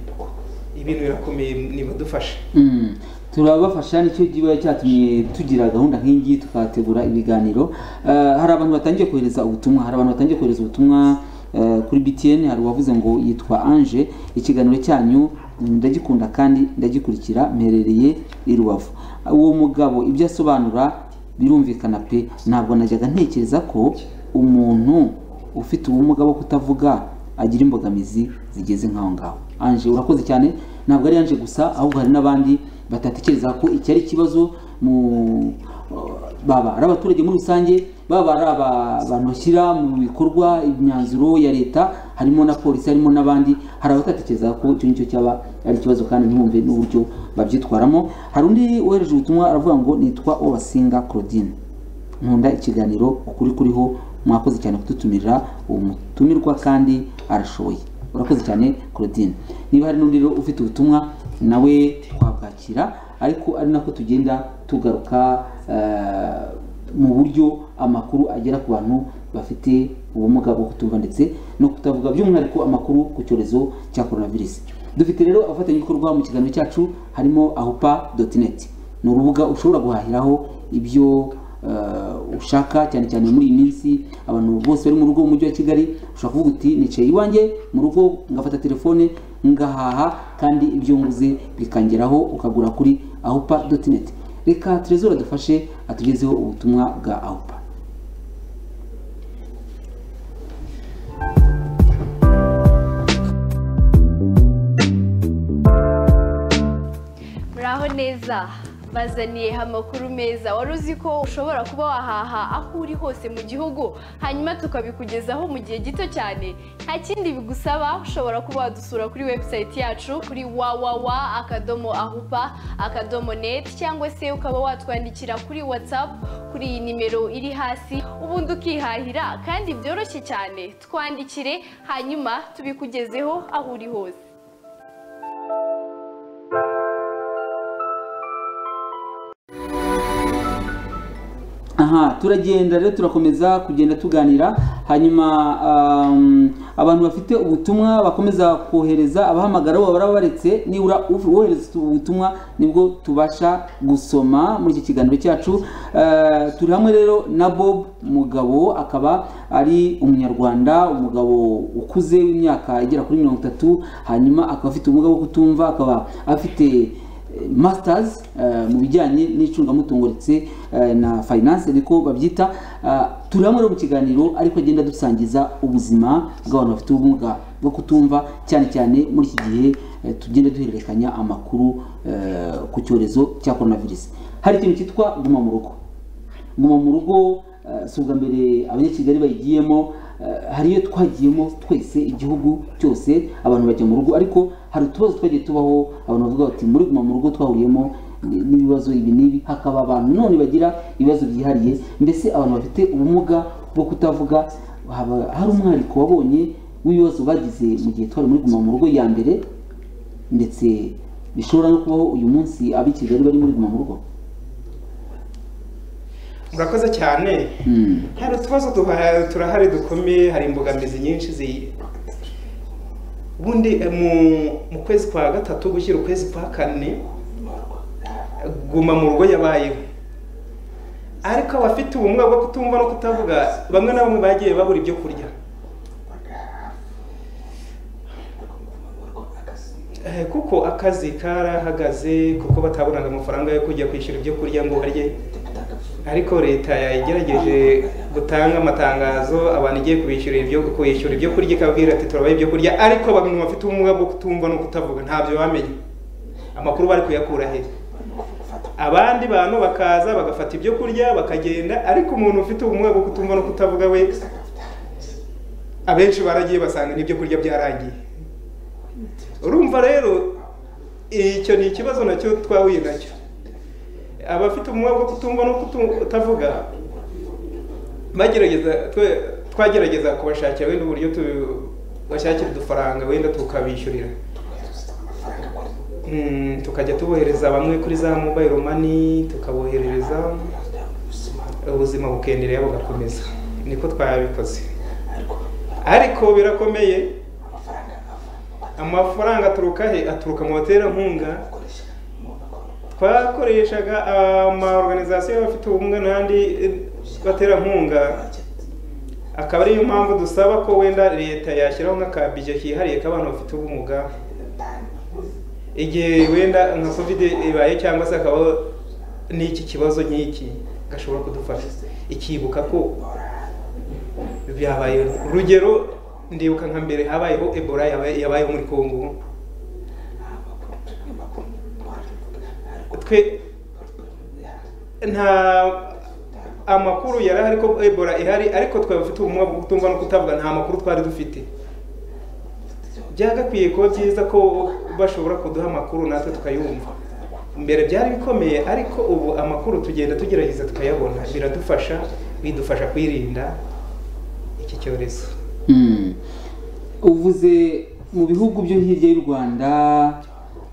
ibintu birakomeye nibadufashe Mm. turabafasha nicyo kiba cyatumye tugira gahunda nk'iyi tukategura ibiganiro Eh, hari abantu batangiye kohereza ubutumwa hari abantu batangiye kohereza ubutumwa eh, kuri btn hari uwavuze ngo yitwa ange ikiganiro cyanyu mm, ndagikunda kandi ndagikurikira mperereye i rubavu uwo mugabo ibyo asobanura birumvikana pe ntabwo najyaga ntekereza ko umuntu ufite ubumuga bwo kutavuga agira imbogamizi zigeze nk'aho ngaho anje urakoze cyane ntabwo ari anje gusa ahubwo hari n'abandi batatekereza ko iki ari ikibazo mu baba ari abaturage muri rusange baba ari aba- abantu bashyira mu bikorwa imyanzuro ya leta harimo na polisi harimo n'abandi hari abatatekereza ko icyo ngicyo cyaba ari ikibazo kandi ntibumve n'uburyo babyitwaramo hari undi wohereje ubutumwa aravuga ngo nitwa obasinga claudine nkunda ikiganiro ukuri kuriho mwakoze cyane kudutumira uwo mutumirwa kandi arashoboye urakoze cyane claudine niba hari n'undi rero ufite ubutumwa nawe twabwakira ariko ari nako tugenda tugaruka eh, mu buryo amakuru agera ku bantu bafite ubumuga bwo kutumva ndetse no kutavuga by'umwihariko amakuru ku cyorezo cya coronavirus dufite rero abafatanyabikorwa mu kiganiro cyacu harimo ahupa.net ni urubuga ushobora guhahiraho ibyo eh, ushaka cyane cyane muri iyi minsi abantu bose bari mu rugo mu mujyi wa kigali ushobora kuvuga uti nicaye iwanjye mu rugo ngafata telefone ngahaha kandi ibyo nguze bikangeraho ukagura kuri ahupa.net reka terezora dufashe atugezeho ubutumwa bwa ahupa muraho neza bazaniye amakuru meza wari uzi ko ushobora kuba wahaha aho uri hose mu gihugu hanyuma tukabikugezaho mu gihe gito cyane nta kindi bigusaba ushobora kuba wadusura kuri webusayiti yacu kuri wawawa akadomo ahupa akadomo neti cyangwa se ukaba watwandikira kuri watsapu kuri iyi nimero iri hasi ubundi ukihahira kandi byoroshye cyane twandikire hanyuma tubikugezeho aho uri hose aha turagenda rero turakomeza kugenda tuganira hanyuma um, abantu bafite ubutumwa bakomeza kohereza abahamagara bo baraba baretse nibura uf- wohereza ubutumwa nibwo tubasha gusoma muri iki kiganiro cyacu Eh, turi hamwe rero na bob mugabo akaba ari umunyarwanda umugabo ukuze w'imyaka igera kuri mirongo itatu hanyuma akaba afite ubumuga bwo kutumva akaba afite masters eh, mu bijyanye n'icungamutungo ndetse eh, na finance niko babyita Ah, turi hamwe rero mu kiganiro ariko agenda dusangiza ubuzima bw'abantu bafite ubumuga bwo kutumva cyane cyane muri iki gihe eh, tugenda duhererekanya amakuru eh, ku cyorezo cya coronavirus hari ikintu cyitwa guma mu rugo guma mu rugo eh, si ubwa mbere abanyakigali bayigiyemo eh, hari iyo twagiyemo twese igihugu cyose abantu bajya mu rugo ariko hari utubazo twagiye tubaho abantu bavuga bati muri guma mu rugo twahuriyemo ni- n'ibibazo ibi n'ibi hakaba abantu none bagira ibibazo byihariye mbese abantu bafite ubumuga bwo kutavuga haba- hari umwariko wabonye w'ibibazo bagize mu gihe twari muri guma mu rugo ya mbere ndetse bishobora no kubaho uyu munsi ab'i kigali bari muri guma mu rugo murakoze cyane Mm. hari utubazo duha- turahari dukomeye hari imbogamizi nyinshi zi ubundi eh, mu- mu kwezi kwa gatatu gushyira ukwezi kwa kane guma mu rugo yabayeho ariko abafite ubumuga bwo kutumva no kutavuga bamwe na bamwe bagiye babura ibyo kurya Eh, kuko akazi karahagaze kuko batabonaga amafaranga yo kujya kwishyura ibyo kurya ngo barye ariko leta yagerageje gutanga amatangazo abantu igiye kubishyura ibyo kwishyura ibyo kurya ikababwira ati turabaha ibyo kurya ariko bamwe bafite ubumuga bwo kutumva no kutavuga ntabyo bamenye amakuru bari kuyakura he abandi bantu bakaza bagafata ibyo kurya bakagenda ariko umuntu ufite ubumuga bwo kutumva no kutavuga we abenshi baragiye basanga n'ibyo kurya byarangiye urumva rero icyo ni ikibazo nacyo twahuye nacyo abafite ubumuga bwo kutumva no kutu- kutavuga bagerageza twe- twagerageza kubashakira wenda uburyo tubashakira udufaranga wenda tukabishyurira Mm, tukajya tubohereza bamwe kuri za mobile money tukaboherereza ubuzima bukendereye bugakomeza niko twabikoze ariko birakomeye amafaranga aturuka he aturuka mu baterankunga twakoreshaga amaorganizasiyo y'abafite ubumuga n'andi eh, baterankunga akaba ariyo mpamvu dusaba ko wenda leta yashyiraho nk'akabije kihariye k'abantu bafite ubumuga igihe wenda nka kovide ibaye cyangwa se akabaho n'iki kibazo nk'iki gashobora kudufasha ikibuka ko byabayeho urugero ndibuka nka mbere habayeho ebola yabaye- yabayeho muri kongo twe nta amakuru yari ahari ko ebola ihari ariko twari dufite ubumuga bwo kutumva no kutavuga nta makuru twari dufite byagakwiye kuba byiza ko bashobora kuduha amakuru natwe tukayumva mbere byari bikomeye ariko ubu amakuru tugenda tugerageza tukayabona biradufasha bidufasha kwirinda iki cyorezo Mm. uvuze mu bihugu byo hirya y'u rwanda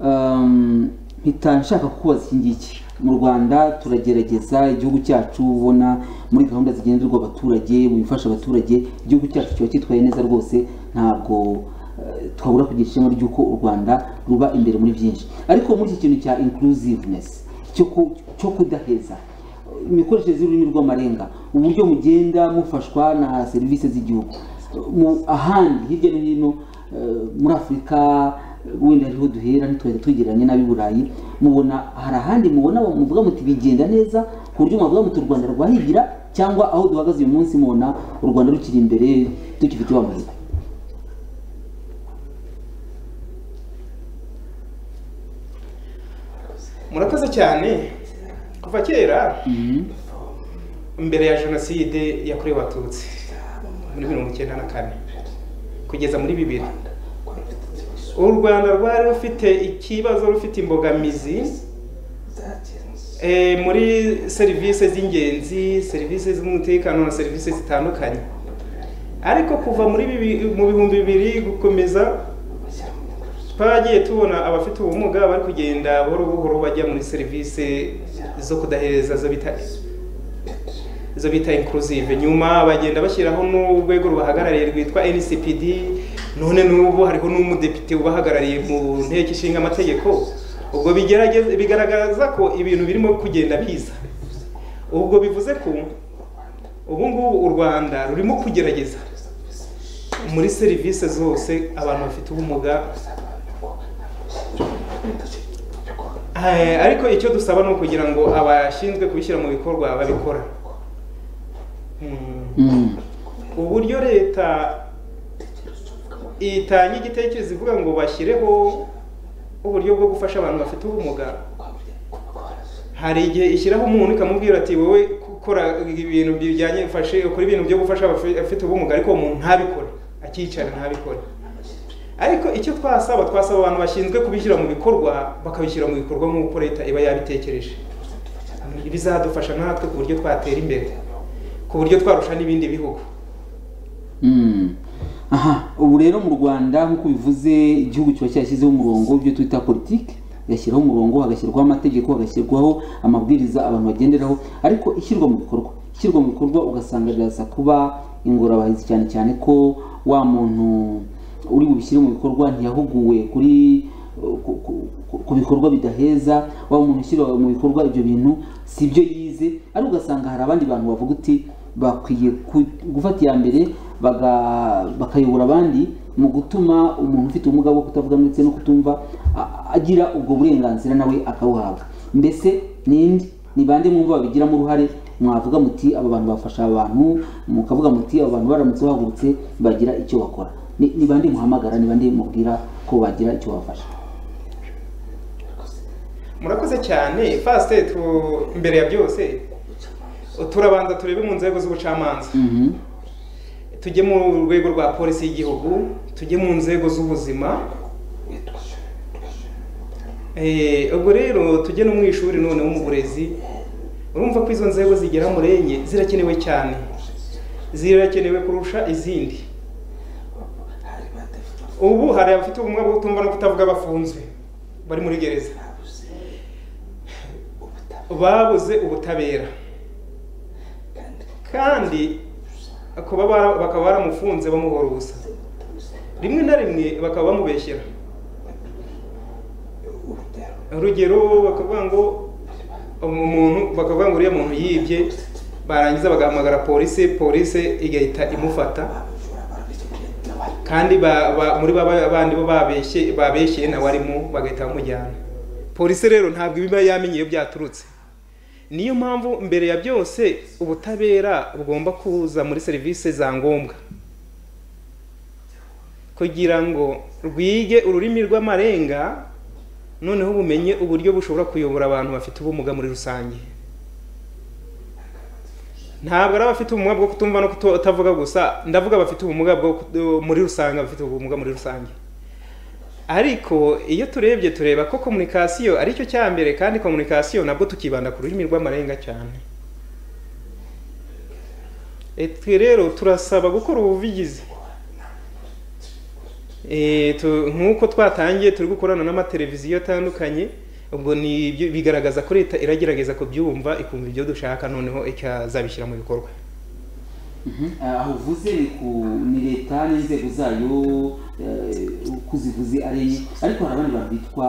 um, mpita nshaka kukubaza iki ngiki mu rwanda turagerageza igihugu cyacu ubona muri gahunda zigenderwa abaturage mu bifasha abaturage igihugu cyacu kiba cyitwaye neza rwose ntabwo eh, twabura kugira ishema ry'uko u rwanda ruba imbere muri byinshi ariko muri iki kintu cya inclusiveness cyo ku- cyo kudaheza imikoreshereze y'ururimi rw'amarenga uburyo mugenda mufashwa na serivisi z'igihugu mu ahandi hirya no hino eh, muri afurika eh, wenda ariho duhera ntitwajya twegeranye n'ab'i burayi mubona hari ahandi mubona muvuga muti bigenda neza ku buryo mwavuga muti u rwanda rwahigira cyangwa aho duhagaze uyu munsi mubona u rwanda rukiri imbere tukifite wa mahirwe murakoze cyane kuva kera mbere ya jenoside yakorewe abatutsi muri mirongo icyenda na kane kugeza muri bibiri u rwanda rwari rufite ikibazo rufite imbogamizi eh, muri serivisi z'ingenzi serivisi z'umutekano na serivisi zitandukanye ariko kuva muri bibi- mu bihumbi bibiri gukomeza twagiye tubona abafite ubumuga bari kugenda buhoro buhoro bajya muri serivisi zo kudahereza zo bita izo bita inclusive nyuma bagenda bashyiraho n'urwego rubahagarariye rwitwa ncpd none n'ubu hariho n'umudepite ubahagarariye mu nteko ishinga amategeko ubwo bigerageza- bigaragaza ko ibintu birimo kugenda biza ubwo bivuze ko ubu ngubu u rwanda rurimo kugerageza muri serivisi zose abantu bafite ubumuga Eh, ariko icyo dusaba ni ukugira ngo abashinzwe kubishyira mu bikorwa babikora Mm. Mm. uburyo leta itanga igitekerezo ivuga ngo bashyireho uburyo bwo gufasha abantu bafite ubumuga hari igihe ishyiraho umuntu ikamubwira ati wowe ukora ibintu bijyanye ufashe ukora ibintu byo gufasha abafi- abafite ubumuga ariko uwo muntu ntabikore akicara ntabikore ariko icyo twasaba twasaba abantu bashinzwe kubishyira mu bikorwa bakabishyira mu bikorwa nk'uko leta iba yabitekereje bizadufasha natwe ku buryo twatera imbere ku buryo twarusha n'ibindi bihugu Mm. aha ubu rero mu rwanda nk'uko bivuze igihugu kiba cyashyizeho umurongo w'ibyo twita politiki gashyiraho umurongo hagashyirwaho amategeko hagashyirwaho amabwiriza abantu bagenderaho ariko ishyirwa mu bikorwa ishyirwa mu bikorwa ugasanga biraza kuba ingorabahizi cyane cyane ko wa muntu uri bubishyire mu bikorwa ntiyahuguwe kuri ku- ku- ku- ku bikorwa bidaheza wa muntu ushyira mu bikorwa ibyo bintu si ibyo yize ariko ugasanga hari abandi bantu bavuga uti bakwiye ku- gufata iya mbere baga- bakayobora abandi mu gutuma umuntu ufite ubumuga bwo kutavuga ndetse no kutumva a- agira ubwo burenganzira nawe akabuhabwa mbese ninde ni bande mwumva babigiramo uruhare mwavuga muti aba bantu bafasha abantu mukavuga muti aba bantu baramutse bahagurutse bagira icyo bakora Ni- ni bande muhamagara ni bande mubwira ko bagira icyo bafasha murakoze cyane fasite tu- mbere ya byose turabanza turebe mu nzego z'ubucamanza Mhm. tujye mu rwego rwa polisi y'igihugu tujye mu nzego z'ubuzima Eh, ubwo rero tujye no mu ishuri noneho mu burezi urumva ko izo nzego zigera muri enye zirakenewe cyane zirakenewe kurusha izindi ubu hari abafite ubumuga bwo kutumva no kutavuga bafunzwe bari muri gereza babuze ubutabera kandi kuba bara- bakaba baramufunze bamuhora ubusa rimwe na rimwe bakaba bamubeshyera urugero bakavuga ngo umuntu bakavuga ngo uriya muntu yibye barangiza bagahamagara polisi polisi igahita imufata kandi ba- ba- muri ba ba- bandi bo babeshye babeshyeye nawe arimo bagahita bamujyana polisi rero ntabwo iba yamenye iyo byaturutse niyo mpamvu mbere ya byose ubutabera bugomba kuza muri serivisi za ngombwa kugira ngo rwige ururimi rw'amarenga noneho bumenye uburyo bushobora kuyobora abantu bafite ubumuga muri rusange ntabwo ari abafite ubumuga bwo kutumva no kutavuga gusa ndavuga abafite ubumuga bwo kut- muri rusange abafite ubumuga muri rusange ariko iyo turebye tureba ko komunikasiyo ari cyo cya mbere kandi komunikasiyo nabwo tukibanda ku rurimi rw'amarenga cyane E, twe rero turasaba gukora ubuvugizi E, tu- nk'uko twatangiye turi gukorana n'amateleviziyo atandukanye ubwo ni ibyo bigaragaza ko leta iragerageza kubyumva ikumva ibyo dushaka noneho ikazabishyira mu bikorwa aho uvuze ni ku ni leta n'inzego zayo eh, uko uzivuze ari enye ariko hari abandi bantu bitwa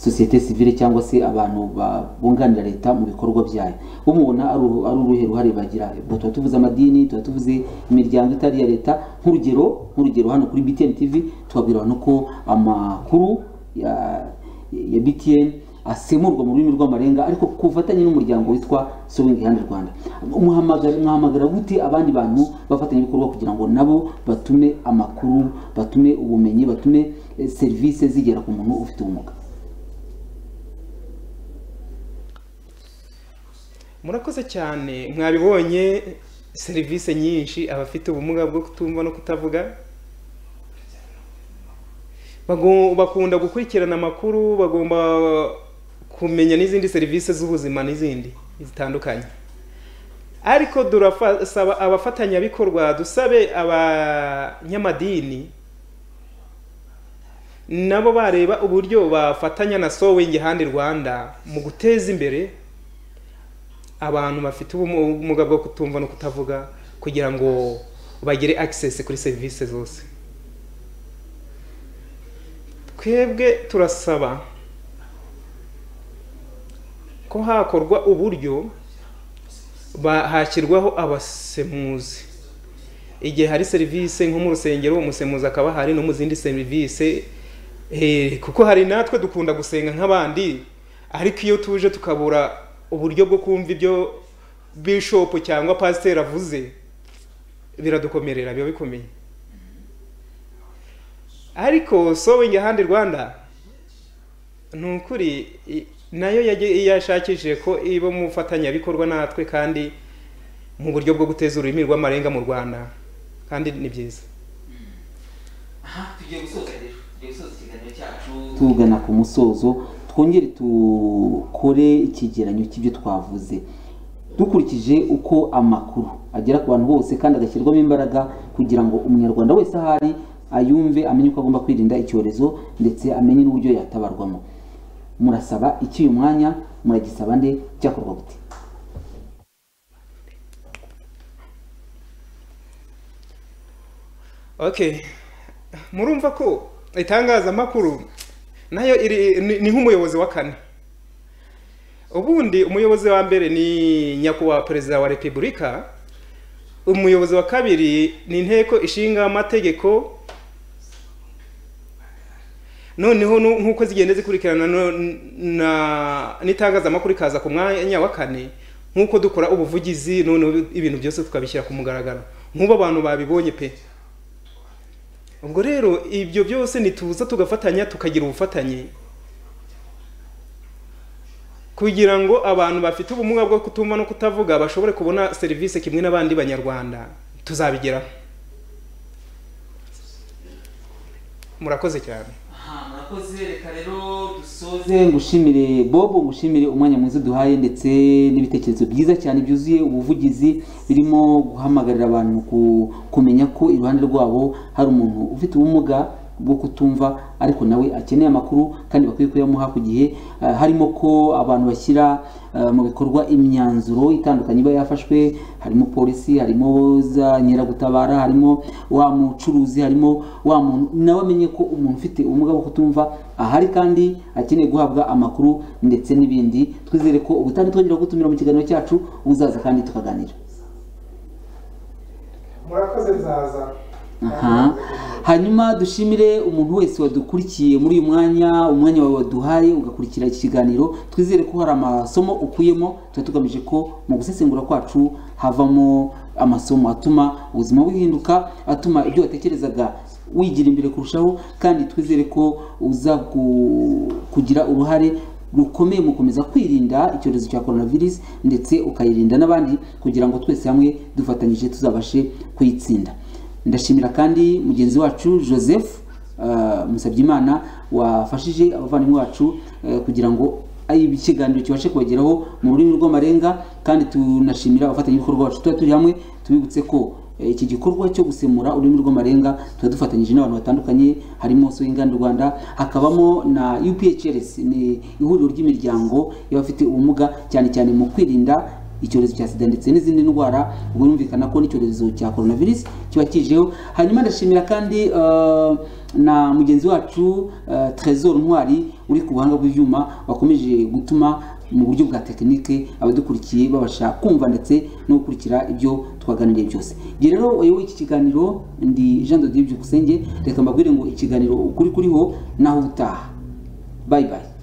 sosiyete sivile cyangwa se abantu ba- bunganira leta mu bikorwa byayo umubona ari uru- ari uruhe ruhare bagira Ubwo tuba tuvuze amadini tuba tuvuze imiryango itari iya leta nk'urugero nk'urugero hano kuri btn tv tubabwira abantu ko amakuru ya, ya btn asemurwa mu rurimi rw'amarenga ariko ku bufatanye n'umuryango witwa sewing hand rwanda muhamagara muhamagara gute abandi bantu bafatanyabikorwa kugira ngo nabo batume amakuru batume ubumenyi batume eh, serivisi zigera ku muntu ufite ubumuga murakoze cyane mwabibonye serivisi nyinshi abafite ubumuga bwo kutumva no kutavuga Bago- bakunda gukurikirana amakuru bagomba kumenya n'izindi serivisi z'ubuzima n'izindi zitandukanye ariko turasaba abafatanyabikorwa dusabe abanyamadini nabo bareba uburyo bafatanya na sowingi handi rwanda mu guteza imbere abantu bafite ubumuga bwo kutumva no kutavuga kugira ngo bagire access kuri serivisi zose twebwe turasaba ko hakorwa uburyo ba- hashyirwaho abasemuzi igihe hari serivisi nko mu rusengero umusemuzi akaba hari no mu zindi serivisi Eh, kuko hari natwe dukunda gusenga nk'abandi ariko iyo tuje tukabura uburyo bwo kumva ibyo bishop cyangwa pasiteri avuze biradukomerera biba bikomeye ariko sowingi handi rwanda ni ukuri i- nayo yaje- yashakishije ko iba mufatanyabikorwa natwe kandi mu buryo bwo guteza ururimi rw'amarenga mu rwanda kandi ni byiza tugiye gusoza rero tugiye gusoza ikiganiro cyacu tugana ku musozo twongere dukore ikigeranyo cy'ibyo twavuze dukurikije uko amakuru agera ku bantu bose kandi agashyirwamo imbaraga kugira ngo umunyarwanda wese ahari ayumve amenye uko agomba kwirinda icyorezo ndetse amenye n'uburyo yatabarwamo murasaba iki uyu mwanya muragisaba nde cyakorwa gute okay murumva ko itangazamakuru nayo iri ni- ni nk'umuyobozi wa kane ubundi umuyobozi wa mbere ni nyakubahwa perezida wa repubulika umuyobozi wa kabiri ni inteko ishinga amategeko noneho nu- nk'uko zigenda zikurikirana no- na- n'itangazamakuru ikaza ku mwanya wa kane nk'uko dukora ubuvugizi noneho ibintu byose tukabishyira ku mugaragaro nk'ubu abantu babibonye pe ubwo rero ibyo byose nituza tugafatanya tukagira ubufatanye kugira ngo abantu bafite ubumuga bwo kutumva no kutavuga bashobore kubona serivisi kimwe n'abandi banyarwanda tuzabigeraho murakoze cyane murakoze reka rero dusoze ngushimire bobo ngushimire umwanya mwiza duhaye ndetse n'ibitekerezo byiza cyane byuzuye ubuvugizi birimo guhamagarira abantu ku- kumenya ko iruhande rwabo hari umuntu ufite ubumuga bwo kutumva ariko nawe akeneye amakuru kandi bakwiye kuyamuha ku gihe Ah, harimo ko abantu bashyira ah, mu bikorwa imyanzuro itandukanye iba yafashwe harimo polisi harimo za nyiragutabara harimo wa mucuruzi harimo wa muntu nawe amenye ko umuntu ufite ubumuga bwo kutumva ahari kandi akeneye guhabwa amakuru ndetse n'ibindi twizere ko ubutaha twongera gutumira mu kiganiro cyacu uzaza kandi tukaganira murakoze nzaza Aha. hanyuma dushimire umuntu wese wadukurikiye muri uyu mwanya umwanya wawe waduhaye ugakurikira iki kiganiro twizere ko hari amasomo ukuyemo tuba tugamije ko mu gusesengura kwacu havamo amasomo atuma ubuzima buhinduka atuma ibyo watekerezaga wigira imbere kurushaho kandi twizere ko uza ku- kugira uruhare rukomeye mu gukomeza kwirinda icyorezo cya coronavirus ndetse ukayirinda n'abandi kugira ngo twese hamwe dufatanyije tuzabashe kuyitsinda ndashimira kandi mugenzi wacu joseph uh, musabyimana wafashije abavandimwe bacu eh, kugira ngo ikiganiro kibashe kubageraho mu rurimi rw'amarenga kandi tunashimira abafatanyabikorwa bacu tuba turi hamwe tubibutse ko eh, iki gikorwa cyo gusemura ururimi rw'amarenga tuba dufatanyije n'abantu batandukanye harimo Soyinganda Rwanda hakabamo na UPHRS ni ihuriro ry'imiryango y'abafite ubumuga cyane cyane mu kwirinda icyorezo cya sida ndetse n'izindi ndwara ubwo yumvikana ko n'icyorezo cya coronavirus kiba kijeho hanyuma ndashimira kandi eh, na mugenzi wacu eh, Trésor Ntwari uri ku buhanga bw'ibyuma wakomeje gutuma mu buryo bwa tekinike abadukurikiye babasha kumva ndetse no gukurikira ibyo twaganiriye byose igihe rero uyoboye iki kiganiro ndi Jean de Dieu Byukusenge reka mbabwire ngo ikiganiro ukuri kuriho naho utaha bye bye